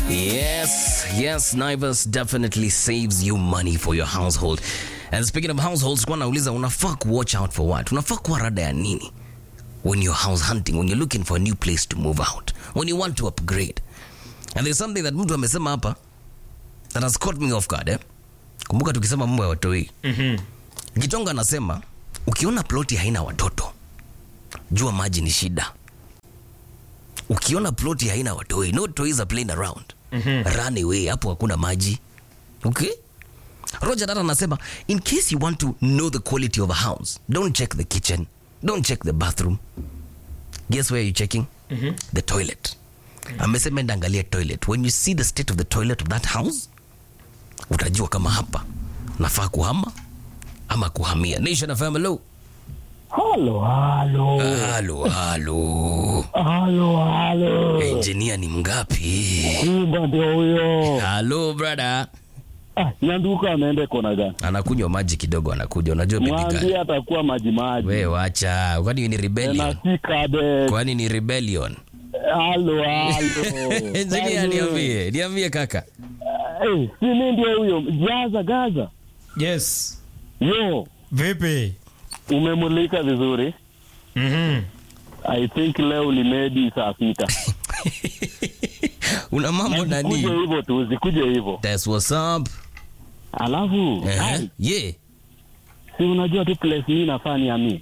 Yes, yes, Naivas definitely saves you money for your household. And speaking of households, kwa nauliza unafaa ku watch out for what? Unafaa kuwa rada ya nini? When you're house hunting, when you're looking for a new place to move out, when you want to upgrade. And there's something that mtu amesema hapa that has caught me off guard, eh? Kumbuka tukisema mambo ya watoi. Mhm. Gitonga anasema ukiona ploti haina watoto, jua maji ni shida. Ukiona ploti haina watoi, no toys are playing around. Run away, hapo hakuna maji. Okay? Roger Dara anasema in case you want to know the quality of a house, don't check the kitchen, don't check the bathroom. Guess where you're checking? The toilet. Amesema enda angalia toilet. When you see the state of the toilet of that house, utajua kama hapa nafaa kuhama ama kuhamia. Nation FM, hello. Halo, halo, Halo, halo. halo, halo. Engineer ni mgapi? Simba ndio huyo. Halo brother. Ah, Nyanduka ameenda kona gani? Anakunywa maji kidogo, anakuja. Unajua baby Mwambie girl. atakuwa maji maji. Wewe wacha. Kwani ni Na rebellion? si kabe. Kwani ni rebellion? Halo, halo. Engineer niambie, niambie kaka. Eh, si mimi ndio huyo. Gaza, Gaza. Yes. Yo, Vipi? umemulika vizuri. Mhm. I think leo ni medi saa sita. Una mambo Zikuje nani? hivyo tu, zikuje hivyo. That's what's up. Alafu, Eh, ai, yeah. si unajua tu place mimi nafaa ni ami.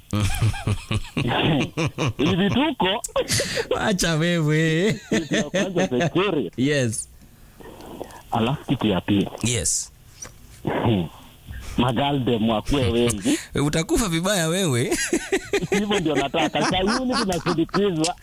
Ni vituko. Acha wewe. Kitu ya kwanza security. Yes. Alafu kitu ya pili. Yes. magaldem wakuwe wengi Utakufa vibaya wewe. hivyo ndio nataka sayuni tunasindikizwa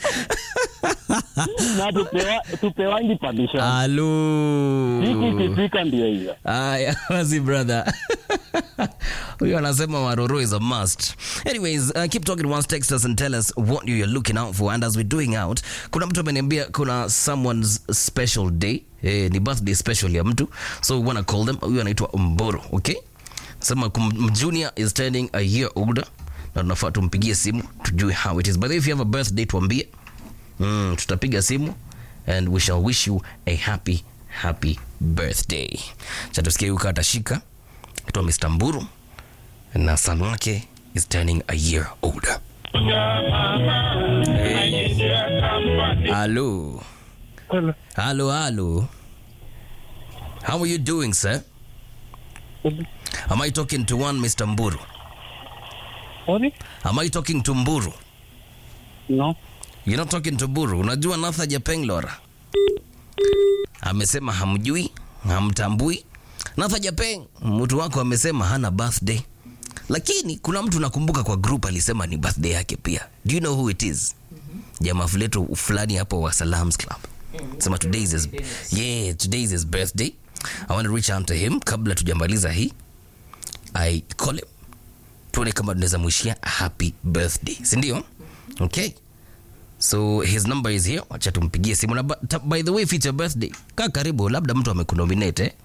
na tupewa, tupewangi permission Halo. siku ikifika ndio hiyo Aya, wazi brother. Huyo anasema Maroro is a must. Anyways, uh, keep talking once text us and tell us what you're looking out for and as we're doing out, kuna mtu ameniambia kuna someone's special day. Eh, ni birthday special ya mtu. So we wanna call them. Huyo anaitwa Mboro, okay? Sema kum- junior is turning a year older. Na tunafaa tumpigie simu tujue how it is. By the way, if you have a birthday tuambie. Mm, tutapiga simu and we shall wish you a happy happy birthday. Cha tusikie huyu kata atashika kitwa Mr. Mburu na son wake is turning a year older. Hello. Hello, hello. How are you doing, sir? Am I talking to one Mr. Mburu? Sorry? Am I talking to Mburu? No. You're not talking to Buru. Unajua Natha Japenglora amesema hamjui, hamtambui. Natha Japeng, mtu wako amesema hana birthday, lakini kuna mtu nakumbuka kwa group alisema ni birthday yake pia. Do you know who it is? Jamaa fuleto fulani hapo wa Salams Club. Sema today is his, yeah, today is his birthday. I want to reach out to him kabla tujamaliza hii. I call him tuone kama tunaweza mwishia happy birthday, si ndio? Okay. So his number is here. Wacha tumpigie simu na ba- ta- by the way if it's your birthday, kaa karibu labda mtu amekunominate eh?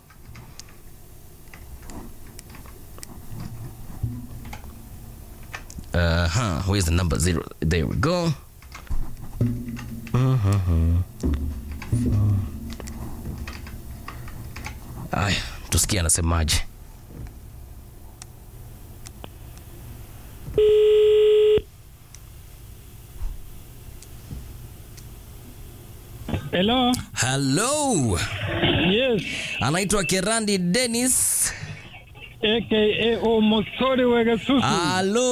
Uh-huh. Where's the number zero? There we go. Aya, tusikie anasemaje. Hello. Hello. Yes. Anaitwa Kerandi Dennis. AKA Omosori Wegesusu. Hello.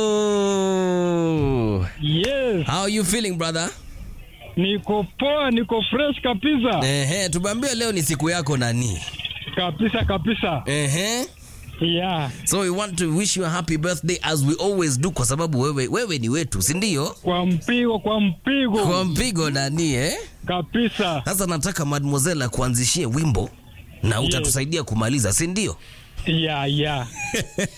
Yes. How are you feeling brother? Niko poa, niko fresh kabisa. Ehe, tumeambia leo ni siku yako nani? Kabisa kabisa. Ehe. Yeah. So we want to wish you a happy birthday as we always do kwa sababu wewe wewe ni wetu, si ndio? Kwa mpigo, kwa mpigo. Kwa mpigo nani eh? Kabisa. Sasa nataka mademoiselle akuanzishie wimbo na utatusaidia kumaliza, si ndio? Yeah, yeah.